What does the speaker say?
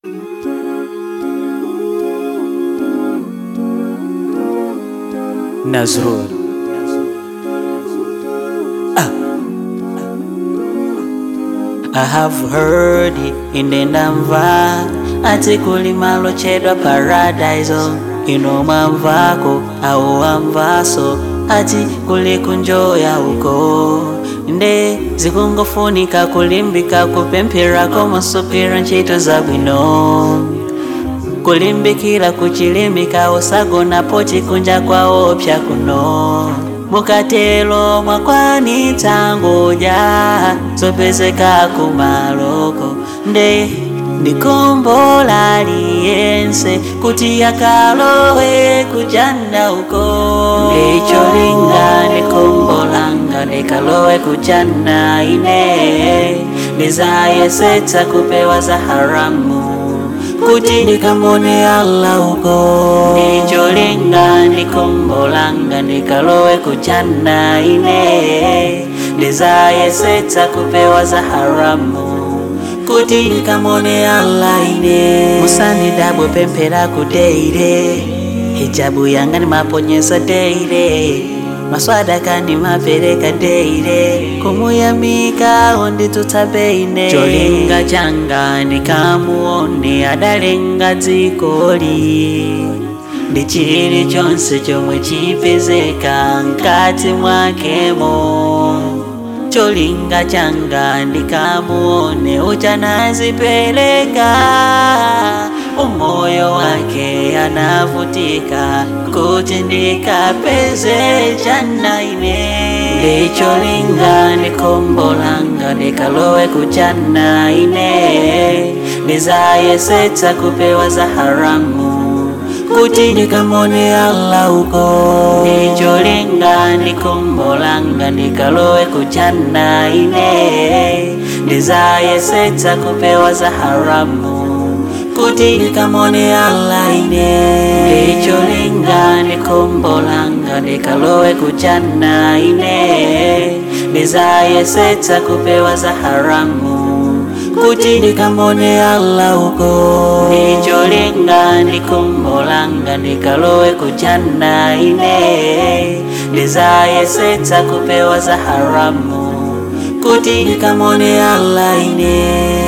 Nazrul. Ah. I have heard inde ndamva ati kuli malo chedwa paradise ino mwamvako au wamvaso ati kuli kunjoya uko nde zikungofunika kulimbika kupempherako musupira ntchito zabwino kulimbikira kuchilimbika usagonapo chikunja kwaopsa kuno mukatelo mwakwanitsa ngoja zopezeka kumaloko nde ndikombola liyense kuti yakalowe kujanda uko ndicholinga ndikombolanga ndikalowe kujanda ine ndizayesetsa kupewa za haramu kuti ndikamone Allah uko ndicholinga ndikombolanga ndikalowe kujana ine ndizayesetsa kupewa za haramu kuti ndikamone Allah ine musanidabwe pemphera kudeire hijabu yanga ndimaponyesa deire maswada kandi mapereka deire kumuyamika onditutsa beine cholinga changa ndikamuone adalenga dzikoli ndi chili chonse chomwe chipezeka mkati mwakemo cholinga changa ndikamuone uchanazipereka umoyo wake anavutika kuti ndikapeze chana ine ndicholinga ndikombolanga ndikalowe kuchana ine ndizayesetsa kupewa za haramu kuti ndikamone Allah uko ndicholinga ndikombolanga ndikalowe kuchana ine ndizayesetsa kupewa za haramu kuti ndikamone Allah ine ndicholinga ndikombolanga ndikalowe kuchana ine ndizayesetsa kupewa za haramu kuti ndikamone Allah uko ndicholinga ndikombolanga ndikalowe kuchana ine ndizayesetsa kupewa za haramu kuti ndikamone Allah ine